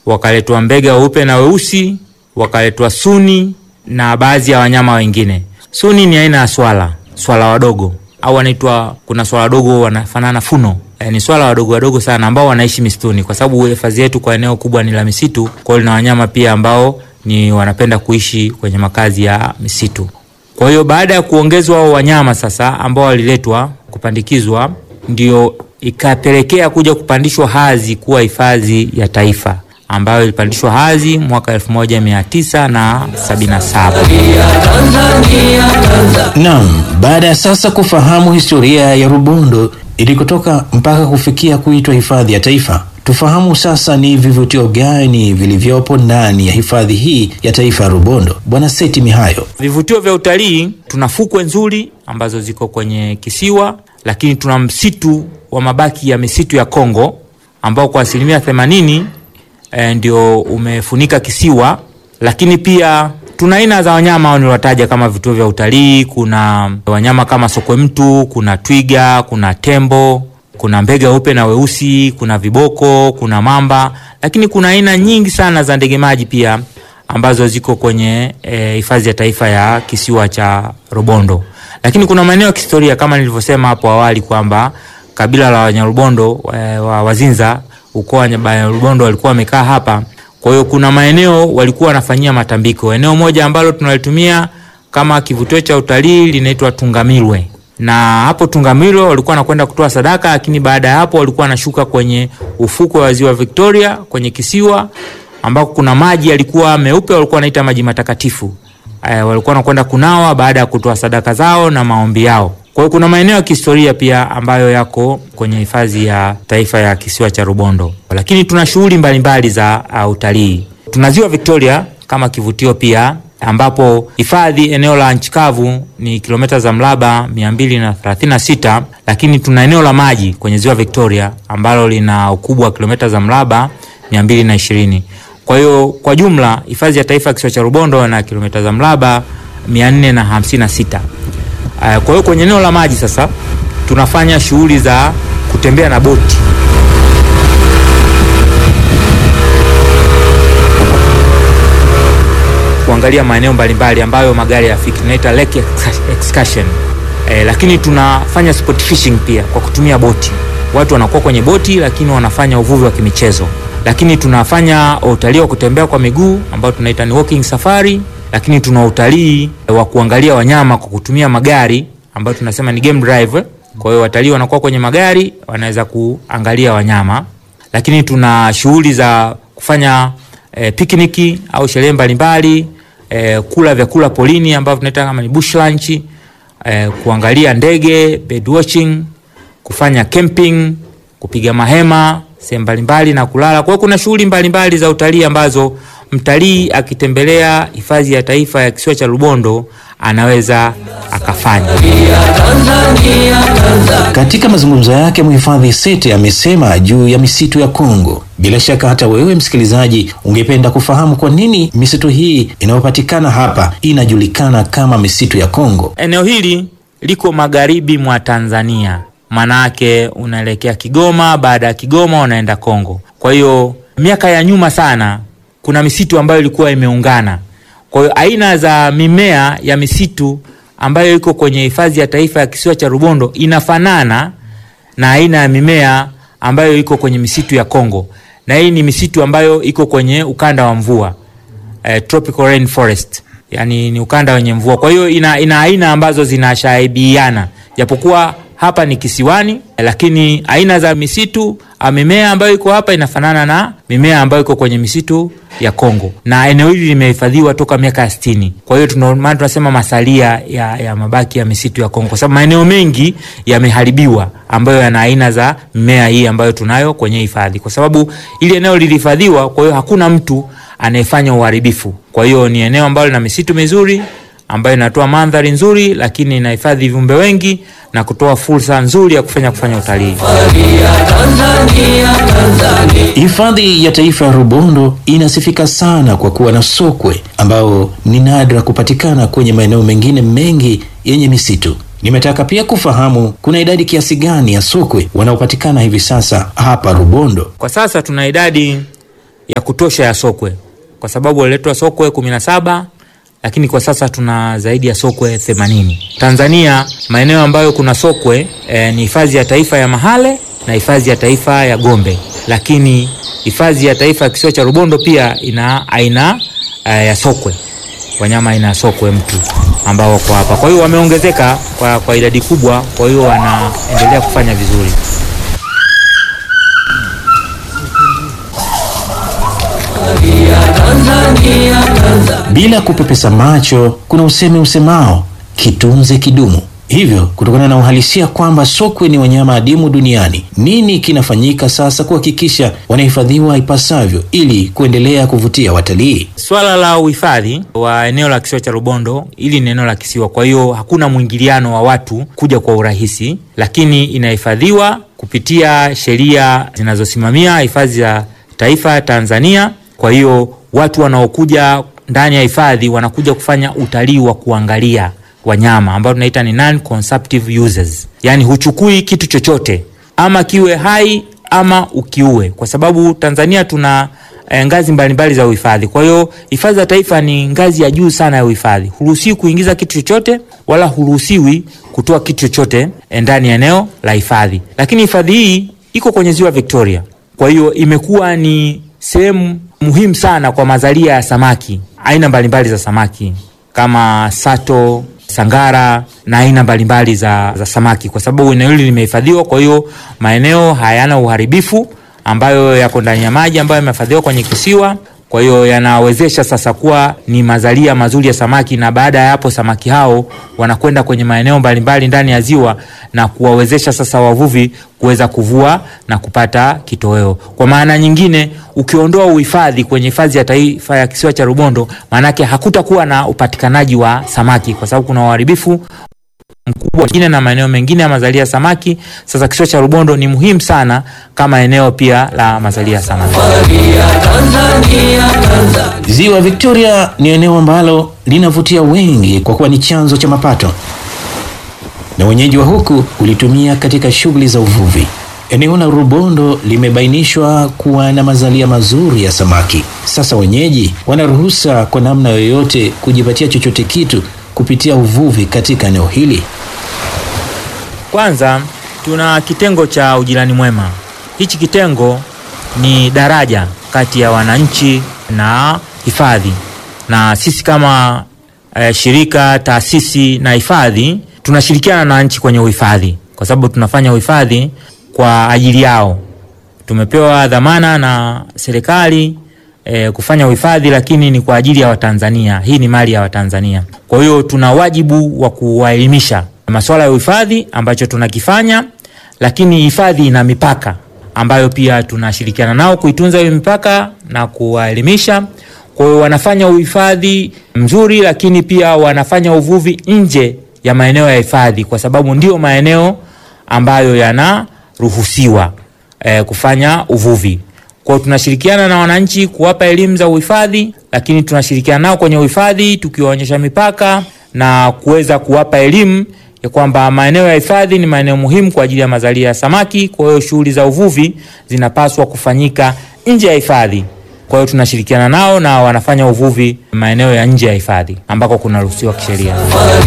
wakaletwa mbega weupe na weusi, wakaletwa suni na baadhi ya wanyama wengine. Suni ni aina ya swala, swala wadogo au wanaitwa, kuna swala wadogo wanafanana funo E, ni swala wadogo wadogo sana ambao wanaishi misituni, kwa sababu hifadhi yetu kwa eneo kubwa ni la misitu. Kwa hiyo lina wanyama pia ambao ni wanapenda kuishi kwenye makazi ya misitu. Kwa hiyo baada ya kuongezwa hao wanyama sasa ambao waliletwa kupandikizwa, ndio ikapelekea kuja kupandishwa hadhi kuwa hifadhi ya taifa ambayo ilipandishwa hadhi mwaka 1977. Naam, baada ya sasa kufahamu historia ya Rubondo ilikotoka mpaka kufikia kuitwa hifadhi ya taifa, tufahamu sasa ni vivutio gani vilivyopo ndani ya hifadhi hii ya taifa ya Rubondo. Bwana Seti Mihayo. Vivutio vya utalii, tuna fukwe nzuri ambazo ziko kwenye kisiwa, lakini tuna msitu wa mabaki ya misitu ya Kongo ambao kwa asilimia themanini e, ndio umefunika kisiwa, lakini pia tuna aina za wanyama niliwataja kama vituo vya utalii. Kuna wanyama kama sokwe mtu, kuna twiga, kuna tembo, kuna mbega weupe na weusi, kuna viboko, kuna mamba, lakini kuna aina nyingi sana za ndege maji pia ambazo ziko kwenye hifadhi e, ya taifa ya kisiwa cha Rubondo. Lakini kuna maeneo ya kihistoria kama nilivyosema hapo awali kwamba kabila la Wanyarubondo e, wa Wazinza, ukoo wa Wanyarubondo walikuwa wamekaa hapa kwa hiyo kuna maeneo walikuwa wanafanyia matambiko. Eneo moja ambalo tunalitumia kama kivutio cha utalii linaitwa Tungamirwe, na hapo Tungamirwe walikuwa wanakwenda kutoa sadaka, lakini baada ya hapo walikuwa wanashuka kwenye ufukwe wa ziwa Victoria kwenye kisiwa ambako kuna maji yalikuwa meupe, walikuwa wanaita maji matakatifu. E, walikuwa wanakwenda kunawa baada ya kutoa sadaka zao na maombi yao. Kwa hiyo kuna maeneo ya kihistoria pia ambayo yako kwenye hifadhi ya taifa ya kisiwa cha Rubondo, lakini tuna shughuli mbalimbali za uh, utalii. Tuna ziwa Victoria kama kivutio pia, ambapo hifadhi eneo la nchi kavu ni kilomita za mraba 236, lakini tuna eneo la maji kwenye ziwa Victoria ambalo lina ukubwa wa kilomita za mraba 220. Kwa hiyo kwa jumla hifadhi ya taifa ya kisiwa cha Rubondo na kilomita za mraba 456. Kwa hiyo kwenye eneo la maji sasa tunafanya shughuli za kutembea na boti. Kuangalia maeneo mbalimbali ambayo magari yafiki, tunaita lake excursion. E, lakini tunafanya sport fishing pia kwa kutumia boti. Watu wanakuwa kwenye boti lakini wanafanya uvuvi wa kimichezo. Lakini tunafanya utalii wa kutembea kwa miguu ambao tunaita ni walking safari lakini tuna utalii wa kuangalia wanyama kwa kutumia magari ambayo tunasema ni game drive. Kwa hiyo watalii wanakuwa kwenye magari wanaweza kuangalia wanyama, lakini tuna shughuli za kufanya e, pikniki au sherehe mbalimbali e, kula vyakula polini ambavyo tunaita kama ni bush lunch e, kuangalia ndege bird watching, kufanya camping, kupiga mahema sehemu mbalimbali na kulala. Kwa hiyo kuna shughuli mbalimbali za utalii ambazo mtalii akitembelea hifadhi ya taifa ya kisiwa cha Rubondo anaweza akafanya. Katika mazungumzo yake, mhifadhi Sete amesema juu ya misitu ya Kongo. Bila shaka hata wewe msikilizaji ungependa kufahamu kwa nini misitu hii inayopatikana hapa inajulikana kama misitu ya Kongo. Eneo hili liko magharibi mwa Tanzania, manake unaelekea Kigoma, baada ya Kigoma unaenda Kongo. Kwa hiyo miaka ya nyuma sana kuna misitu ambayo ilikuwa imeungana. Kwa hiyo aina za mimea ya misitu ambayo iko kwenye hifadhi ya taifa ya kisiwa cha Rubondo inafanana na aina ya mimea ambayo iko kwenye misitu ya Kongo, na hii ni misitu ambayo iko kwenye ukanda wa mvua eh, tropical rainforest, yani ni ukanda wenye mvua. Kwa hiyo ina, ina aina ambazo zinashaibiana japokuwa hapa ni kisiwani, lakini aina za misitu mimea ambayo iko hapa inafanana na mimea ambayo iko kwenye misitu ya Kongo, na eneo hili limehifadhiwa toka miaka ya sitini. Kwa hiyo maana tunasema masalia ya, ya mabaki ya misitu ya Kongo, kwa sababu maeneo mengi yameharibiwa ambayo yana aina za mimea hii ambayo tunayo kwenye hifadhi, kwa sababu ili eneo lilihifadhiwa. Kwa hiyo hakuna mtu anayefanya uharibifu. Kwa hiyo ni eneo ambalo lina misitu mizuri ambayo inatoa mandhari nzuri, lakini inahifadhi viumbe wengi na kutoa fursa nzuri ya kufanya kufanya utalii. Hifadhi ya taifa ya Rubondo inasifika sana kwa kuwa na sokwe ambao ni nadra kupatikana kwenye maeneo mengine mengi yenye misitu. Nimetaka pia kufahamu kuna idadi kiasi gani ya sokwe wanaopatikana hivi sasa hapa Rubondo. Kwa sasa tuna idadi ya kutosha ya sokwe, kwa sababu waliletwa sokwe kumi na saba lakini kwa sasa tuna zaidi ya sokwe 80. Tanzania maeneo ambayo kuna sokwe e, ni hifadhi ya taifa ya Mahale na hifadhi ya taifa ya Gombe, lakini hifadhi ya taifa ya kisiwa cha Rubondo pia ina aina e, ya sokwe, wanyama aina ya sokwe mtu ambao wako hapa. Kwa hiyo wameongezeka kwa, kwa idadi kubwa, kwa hiyo wanaendelea kufanya vizuri. Bila kupepesa macho, kuna usemi usemao kitunze kidumu. Hivyo, kutokana na uhalisia kwamba sokwe ni wanyama adimu duniani, nini kinafanyika sasa kuhakikisha wanahifadhiwa ipasavyo ili kuendelea kuvutia watalii? Swala la uhifadhi wa eneo la kisiwa cha Rubondo, hili ni eneo la kisiwa, kwa hiyo hakuna mwingiliano wa watu kuja kwa urahisi, lakini inahifadhiwa kupitia sheria zinazosimamia hifadhi za taifa Tanzania. Kwa hiyo watu wanaokuja ndani ya hifadhi wanakuja kufanya utalii wa kuangalia wanyama ambao tunaita ni non consumptive users, yaani huchukui kitu chochote ama kiwe hai ama ukiue, kwa sababu Tanzania tuna eh, ngazi mbalimbali za uhifadhi. Kwa hiyo hifadhi za taifa ni ngazi ya juu sana ya uhifadhi. Huruhusiwi kuingiza kitu chochote wala huruhusiwi kutoa kitu chochote ndani ya eneo la hifadhi, lakini hifadhi hii iko kwenye ziwa Victoria, kwa hiyo imekuwa ni sehemu muhimu sana kwa mazalia ya samaki, aina mbalimbali za samaki kama sato, sangara na aina mbalimbali za, za samaki, kwa sababu eneo hili limehifadhiwa. Kwa hiyo maeneo hayana uharibifu ambayo yako ndani ya maji ambayo yamehifadhiwa kwenye kisiwa. Kwa hiyo yanawezesha sasa kuwa ni mazalia mazuri ya samaki, na baada ya hapo samaki hao wanakwenda kwenye maeneo mbalimbali ndani ya ziwa na kuwawezesha sasa wavuvi kuweza kuvua na kupata kitoweo. Kwa maana nyingine, ukiondoa uhifadhi kwenye hifadhi ya taifa ya kisiwa cha Rubondo, maanake hakutakuwa na upatikanaji wa samaki kwa sababu kuna uharibifu mkubwa mwingine na maeneo mengine ya mazalia ya samaki. Sasa kisiwa cha Rubondo ni muhimu sana kama eneo pia la mazalia ya samaki. Ziwa Victoria ni eneo ambalo linavutia wengi kwa kuwa ni chanzo cha mapato, na wenyeji wa huku ulitumia katika shughuli za uvuvi. Eneo la Rubondo limebainishwa kuwa na mazalia mazuri ya samaki. Sasa wenyeji wanaruhusa kwa namna yoyote kujipatia chochote kitu kupitia uvuvi katika eneo hili. Kwanza tuna kitengo cha ujirani mwema. Hichi kitengo ni daraja kati ya wananchi na hifadhi, na sisi kama eh, shirika, taasisi na hifadhi tunashirikiana na nchi kwenye uhifadhi, kwa sababu tunafanya uhifadhi kwa ajili yao. Tumepewa dhamana na serikali eh, kufanya uhifadhi, lakini ni kwa ajili ya Watanzania. Hii ni mali ya Watanzania, kwa hiyo tuna wajibu wa kuwaelimisha masuala ya uhifadhi ambacho tunakifanya, lakini hifadhi ina mipaka ambayo pia tunashirikiana nao kuitunza hiyo mipaka na kuwaelimisha. Kwa hiyo wanafanya uhifadhi mzuri, lakini pia wanafanya uvuvi nje ya maeneo ya hifadhi, kwa sababu ndio maeneo ambayo yanaruhusiwa eh, kufanya uvuvi. Kwa hiyo tunashirikiana na wananchi kuwapa elimu za uhifadhi, lakini tunashirikiana nao kwenye uhifadhi tukiwaonyesha mipaka na kuweza kuwapa elimu ya kwamba maeneo ya hifadhi ni maeneo muhimu kwa ajili ya mazalia ya samaki. Kwa hiyo shughuli za uvuvi zinapaswa kufanyika nje ya hifadhi. Kwa hiyo tunashirikiana nao na wanafanya uvuvi maeneo ya nje ya hifadhi ambako kunaruhusiwa kisheria.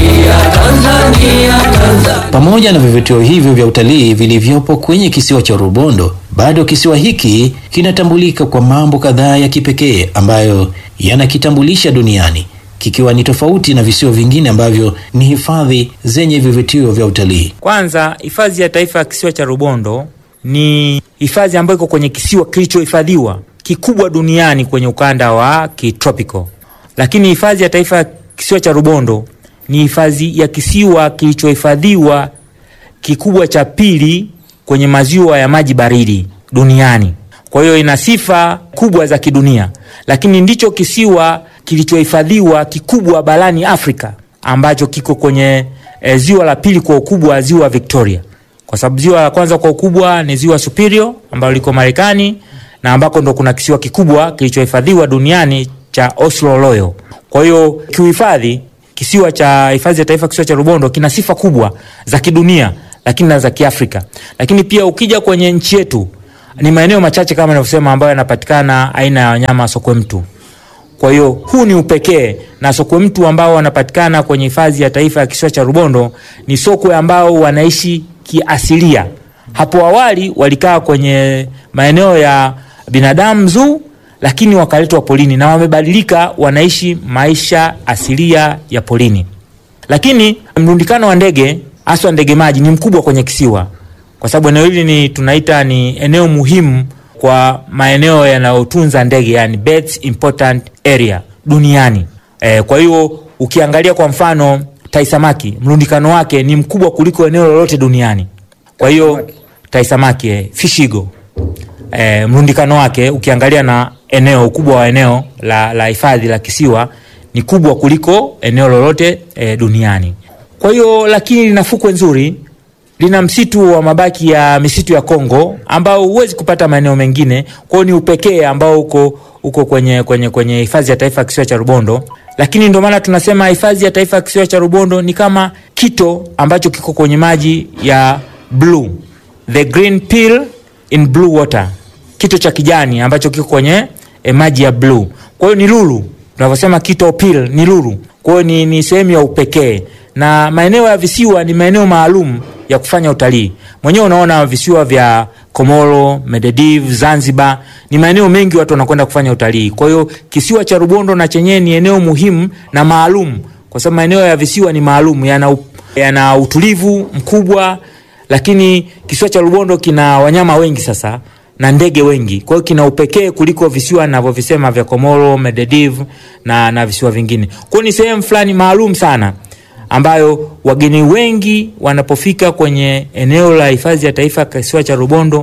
Pamoja na vivutio hivyo vya utalii vilivyopo kwenye kisiwa cha Rubondo, bado kisiwa hiki kinatambulika kwa mambo kadhaa ya kipekee ambayo yanakitambulisha duniani, kikiwa ni tofauti na visiwa vingine ambavyo ni hifadhi zenye vivutio vya utalii. Kwanza, hifadhi ya taifa ya kisiwa cha Rubondo ni hifadhi ambayo iko kwenye kisiwa kilichohifadhiwa kikubwa duniani kwenye ukanda wa kitropical. Lakini hifadhi ya taifa ya kisiwa cha Rubondo ni hifadhi ya kisiwa kilichohifadhiwa kikubwa cha pili kwenye maziwa ya maji baridi duniani. Kwa hiyo ina sifa kubwa za kidunia, lakini ndicho kisiwa kilichohifadhiwa kikubwa barani Afrika ambacho kiko kwenye e, ziwa la pili kwa ukubwa, ziwa Victoria, kwa sababu ziwa la kwanza kwa ukubwa ni ziwa Superior ambalo liko Marekani na ambako ndo kuna kisiwa kikubwa kilichohifadhiwa duniani cha Oslo Royal. Kwa hiyo kiuhifadhi, kisiwa cha hifadhi ya taifa kisiwa cha Rubondo kina sifa kubwa za kidunia, lakini na za Kiafrika. Lakini pia ukija kwenye nchi yetu ni maeneo machache kama nilivyosema, ambayo yanapatikana aina ya wanyama sokwe mtu. Kwa hiyo huu ni upekee, na sokwe mtu ambao wanapatikana kwenye hifadhi ya taifa ya kisiwa cha Rubondo ni sokwe ambao wanaishi kiasilia. Hapo awali walikaa kwenye maeneo ya binadamu zoo, lakini wakaletwa polini na wamebadilika, wanaishi maisha asilia ya polini. Lakini mrundikano wa ndege haswa ndege maji ni mkubwa kwenye kisiwa, kwa sababu eneo hili ni tunaita ni eneo muhimu kwa maeneo yanayotunza ndege, yani birds important area duniani. E, kwa hiyo ukiangalia kwa mfano tai samaki mrundikano wake ni mkubwa kuliko eneo lolote duniani. Kwa hiyo tai samaki eh, fish eagle e, mrundikano wake ukiangalia na eneo ukubwa wa eneo la, la hifadhi la kisiwa ni kubwa kuliko eneo lolote e, duniani. Kwa hiyo lakini lina fukwe nzuri, lina msitu wa mabaki ya misitu ya Kongo ambao huwezi kupata maeneo mengine. Kwa hiyo ni upekee ambao uko uko kwenye kwenye kwenye hifadhi ya taifa ya kisiwa cha Rubondo, lakini ndio maana tunasema hifadhi ya taifa ya kisiwa cha Rubondo ni kama kito ambacho kiko kwenye maji ya blue, the green pill in blue water, kito cha kijani ambacho kiko kwenye eh, maji ya blue. Kwa hiyo ni lulu, tunavyosema kito pill ni lulu. Kwa hiyo ni, ni sehemu ya upekee na maeneo ya visiwa ni maeneo maalum ya kufanya utalii. Mwenyewe unaona visiwa vya Komoro, Medediv, Zanzibar ni maeneo mengi watu wanakwenda kufanya utalii. Kwa hiyo kisiwa cha Rubondo na chenyewe ni eneo muhimu na maalum, kwa sababu maeneo ya visiwa ni maalum, yana, u- yana utulivu mkubwa, lakini kisiwa cha Rubondo kina wanyama wengi sasa na ndege wengi, kwa hiyo kina upekee kuliko visiwa ninavyovisema vya Komoro, Medediv na, na visiwa vingine. Kwa hiyo ni sehemu fulani maalum sana ambayo wageni wengi wanapofika kwenye eneo la hifadhi ya taifa kisiwa cha Rubondo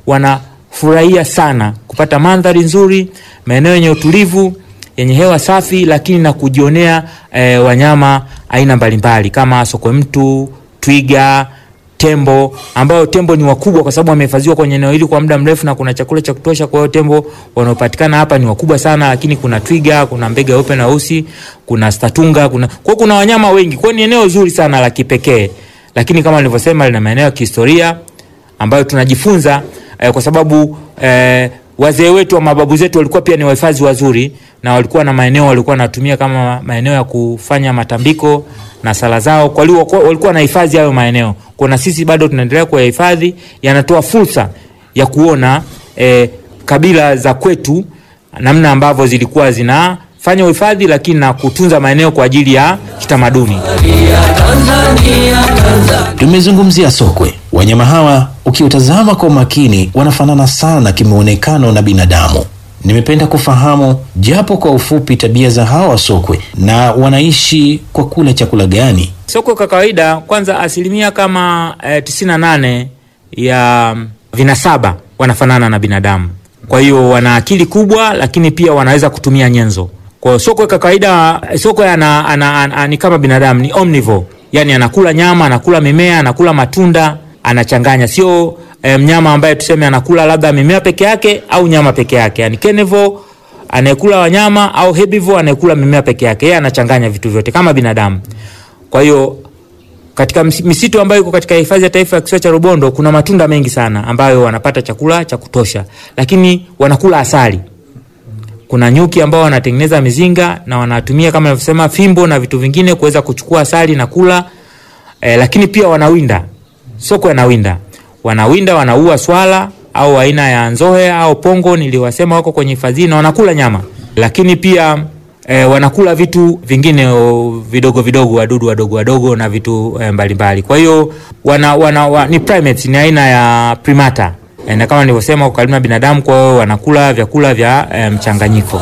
wanafurahia sana kupata mandhari nzuri, maeneo yenye utulivu, yenye hewa safi, lakini na kujionea eh, wanyama aina mbalimbali kama sokwe mtu, twiga, tembo ambao tembo ni wakubwa kwa sababu wamehifadhiwa kwenye eneo hili kwa muda mrefu na kuna chakula cha kutosha. Kwa hiyo tembo wanaopatikana hapa ni wakubwa sana, lakini kuna twiga, kuna mbega weupe na weusi, kuna statunga, kuna kwa hiyo kuna wanyama wengi. Kwa hiyo ni eneo zuri sana la kipekee, lakini kama nilivyosema, lina maeneo ya kihistoria ambayo tunajifunza eh, kwa sababu eh, wazee wetu wa mababu zetu walikuwa pia ni wahifadhi wazuri na walikuwa na maeneo walikuwa wanatumia kama maeneo ya kufanya matambiko na sala zao, kwa hiyo walikuwa- walikuwa na hifadhi hayo maeneo. Kwa na sisi bado tunaendelea kuyahifadhi, yanatoa fursa ya kuona eh, kabila za kwetu namna ambavyo zilikuwa zinafanya uhifadhi, lakini na kutunza maeneo kwa ajili ya kitamaduni. Tumezungumzia sokwe. Wanyama hawa ukiutazama kwa makini wanafanana sana kimuonekano na binadamu. Nimependa kufahamu japo kwa ufupi tabia za hawa sokwe na wanaishi kwa kula chakula gani. Sokwe kwa kawaida, kwanza asilimia kama eh, 98 ya vinasaba wanafanana na binadamu. Kwa hiyo wana akili kubwa, lakini pia wanaweza kutumia nyenzo. Kwa hiyo sokwe kwa kawaida, eh, sokwe ana, ana, ana, ana, ni kama binadamu, ni omnivore, yani anakula nyama, anakula mimea, anakula matunda, anachanganya, sio eh, mnyama ambaye tuseme anakula labda mimea peke yake au nyama peke yake, yani carnivore anayekula wanyama au herbivore anayekula mimea peke yake, yeye anachanganya vitu vyote kama binadamu. Kwa hiyo katika ms- misitu ambayo iko katika hifadhi ya taifa ya kisiwa cha Rubondo kuna matunda mengi sana ambayo wanapata chakula cha kutosha, lakini wanakula asali. Kuna nyuki ambao wanatengeneza mizinga na wanatumia kama nilivyosema fimbo na vitu vingine kuweza kuchukua asali na kula eh, lakini pia wanawinda. Sokwe anawinda, wanawinda, wanaua swala au aina ya nzohe au pongo niliwasema, wako kwenye hifadhi na wanakula nyama, lakini pia e, wanakula vitu vingine o, vidogo vidogo, wadudu wadogo wadogo na vitu e, mbalimbali. Kwa hiyo wana, wana, wa, ni primates, ni aina ya primata e, na kama nilivyosema wako karibu na binadamu, kwa hiyo wanakula vyakula vya e, mchanganyiko.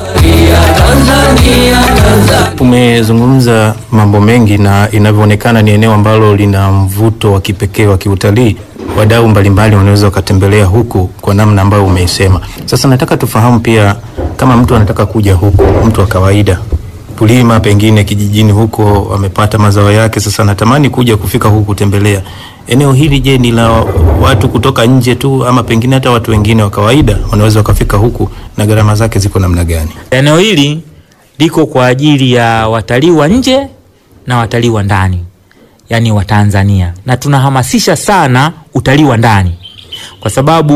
Umezungumza mambo mengi na inavyoonekana ni eneo ambalo lina mvuto wa kipekee wa kiutalii. Wadau mbalimbali wanaweza wakatembelea huku kwa namna ambayo umeisema. Sasa nataka tufahamu pia, kama mtu anataka kuja huku, mtu wa kawaida kulima pengine kijijini huko amepata mazao yake, sasa natamani kuja kufika huku kutembelea eneo hili. Je, ni la watu kutoka nje tu ama pengine hata watu wengine wa kawaida wanaweza wakafika huku, na gharama zake ziko namna gani? Eneo hili liko kwa ajili ya watalii wa nje na watalii wa ndani, yaani wa Tanzania, na tunahamasisha sana utalii wa ndani kwa sababu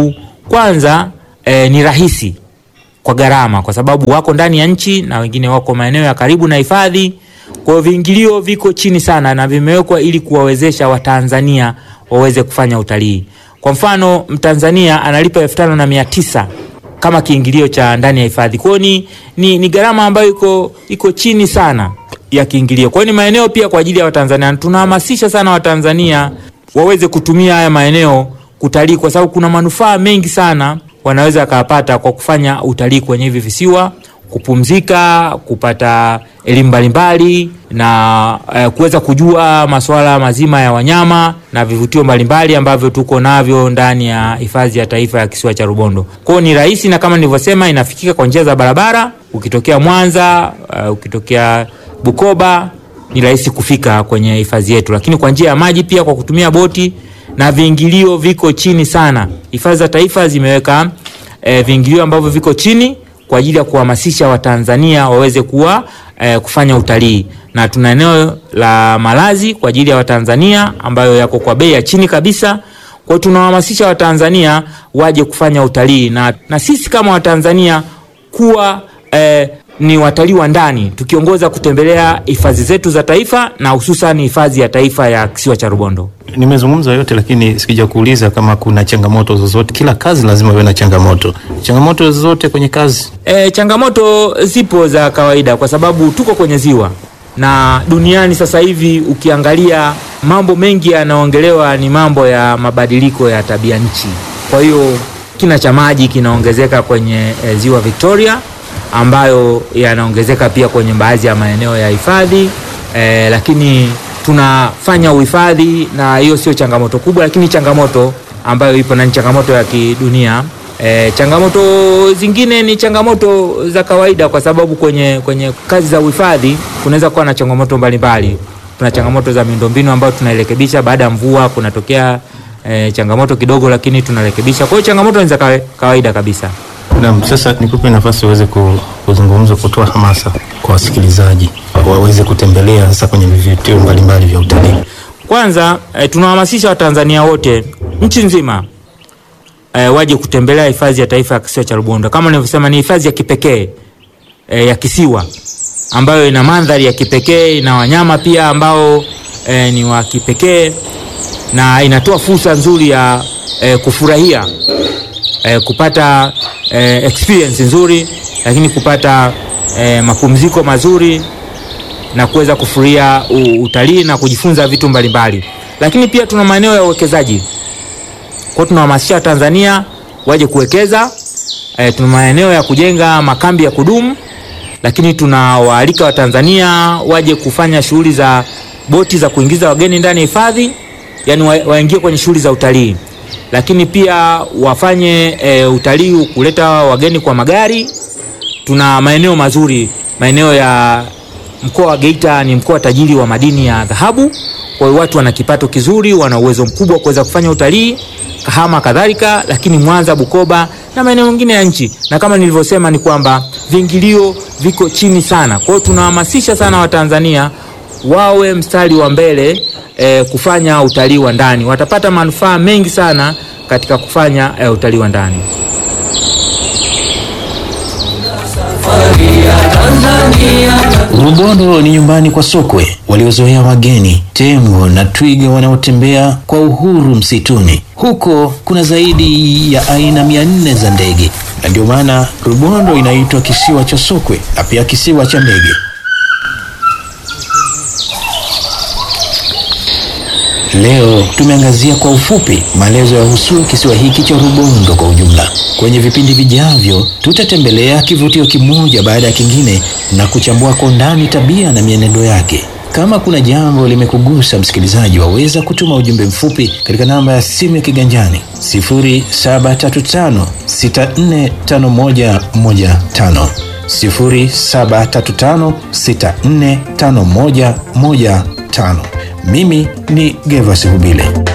kwanza eh, ni rahisi kwa gharama, kwa sababu wako ndani ya nchi na wengine wako maeneo ya karibu na hifadhi. Kwa hiyo viingilio viko chini sana na vimewekwa ili kuwawezesha Watanzania waweze kufanya utalii. Kwa mfano, Mtanzania analipa elfu tano na mia tisa kama kiingilio cha ndani ya hifadhi. Kwa hiyo ni, ni, ni gharama ambayo iko, iko chini sana ya kiingilio. Kwa hiyo ni maeneo pia kwa ajili ya Watanzania. Tunahamasisha sana Watanzania waweze kutumia haya maeneo kutalii, kwa sababu kuna manufaa mengi sana wanaweza wakapata kwa kufanya utalii kwenye hivi visiwa, kupumzika, kupata elimu mbalimbali na eh, kuweza kujua masuala mazima ya wanyama na vivutio mbalimbali ambavyo tuko navyo ndani ya hifadhi ya taifa ya kisiwa cha Rubondo. Kwa hiyo ni rahisi na kama nilivyosema, inafikika kwa njia za barabara. Ukitokea Mwanza, uh, ukitokea Bukoba ni rahisi kufika kwenye hifadhi yetu, lakini kwa njia ya maji pia kwa kutumia boti na viingilio viko chini sana. Hifadhi za taifa zimeweka e, viingilio ambavyo viko chini kwa ajili ya kuhamasisha Watanzania waweze kuwa e, kufanya utalii, na tuna eneo la malazi kwa ajili ya Watanzania ambayo yako kwa bei ya chini kabisa. Kwa hiyo tunawahamasisha Watanzania waje kufanya utalii na, na sisi kama Watanzania kuwa e, ni watalii wa ndani tukiongoza kutembelea hifadhi zetu za taifa na hususan hifadhi ya taifa ya kisiwa cha Rubondo. Nimezungumza yote lakini sikija kuuliza kama kuna changamoto zozote. Kila kazi lazima iwe na changamoto. Changamoto zozote kwenye kazi? E, changamoto zipo za kawaida kwa sababu tuko kwenye ziwa na duniani sasa hivi ukiangalia mambo mengi yanaongelewa ni mambo ya mabadiliko ya tabia nchi. Kwa hiyo kina cha maji kinaongezeka kwenye e, ziwa Victoria ambayo yanaongezeka pia kwenye baadhi ya maeneo ya hifadhi e, lakini tunafanya uhifadhi na hiyo sio changamoto kubwa, lakini changamoto ambayo ipo na ni changamoto ya kidunia. E, changamoto zingine ni changamoto za kawaida, kwa sababu kwenye, kwenye kazi za uhifadhi kunaweza kuwa na changamoto mbalimbali. Kuna changamoto za miundombinu ambayo tunairekebisha baada ya mvua, kunatokea e, changamoto kidogo, lakini tunarekebisha. Kwa hiyo changamoto ni za kawa- kawaida kabisa. Naam, sasa nikupe nafasi uweze ku- kuzungumza, kutoa hamasa kwa wasikilizaji waweze kutembelea sasa kwenye vivutio mbalimbali vya utalii. Kwanza e, tunawahamasisha Watanzania wote nchi nzima e, waje kutembelea hifadhi ya taifa ya kisiwa cha Rubondo. Kama nilivyosema, ni hifadhi ya kipekee e, ya kisiwa ambayo ina mandhari ya kipekee, ina wanyama pia ambao e, ni wa kipekee na inatoa fursa nzuri ya e, kufurahia e, kupata e, experience nzuri, lakini kupata e, mapumziko mazuri na kuweza kufurahia u- utalii na kujifunza vitu mbalimbali. Lakini pia tuna maeneo ya uwekezaji. Kwa hiyo tunahamasisha Watanzania waje kuwekeza. E, tuna maeneo ya kujenga makambi ya kudumu, lakini tunawaalika Watanzania waje kufanya shughuli za boti za kuingiza wageni ndani ya hifadhi, yani wa, waingie kwenye shughuli za utalii, lakini pia wafanye e, utalii kuleta wageni kwa magari. Tuna maeneo mazuri, maeneo ya mkoa wa Geita ni mkoa tajiri wa madini ya dhahabu. Kwa hiyo watu wana kipato kizuri, wana uwezo mkubwa wa kuweza kufanya utalii, Kahama kadhalika, lakini Mwanza, Bukoba na maeneo mengine ya nchi. Na kama nilivyosema ni kwamba viingilio viko chini sana. Kwa hiyo tunahamasisha sana Watanzania wawe mstari wa mbele eh, kufanya utalii wa ndani. Watapata manufaa mengi sana katika kufanya eh, utalii wa ndani. Rubondo ni nyumbani kwa sokwe waliozoea wageni, tembo na twiga wanaotembea kwa uhuru msituni. Huko kuna zaidi ya aina mia nne za ndege, na ndio maana Rubondo inaitwa kisiwa cha sokwe na pia kisiwa cha ndege. Leo tumeangazia kwa ufupi maelezo yahusu kisiwa hiki cha Rubondo kwa ujumla. Kwenye vipindi vijavyo, tutatembelea kivutio kimoja baada ya kingine na kuchambua kwa undani tabia na mienendo yake. Kama kuna jambo limekugusa msikilizaji, waweza kutuma ujumbe mfupi katika namba ya simu ya kiganjani 0735645115 0735645115. Mimi ni Gervas Hubile.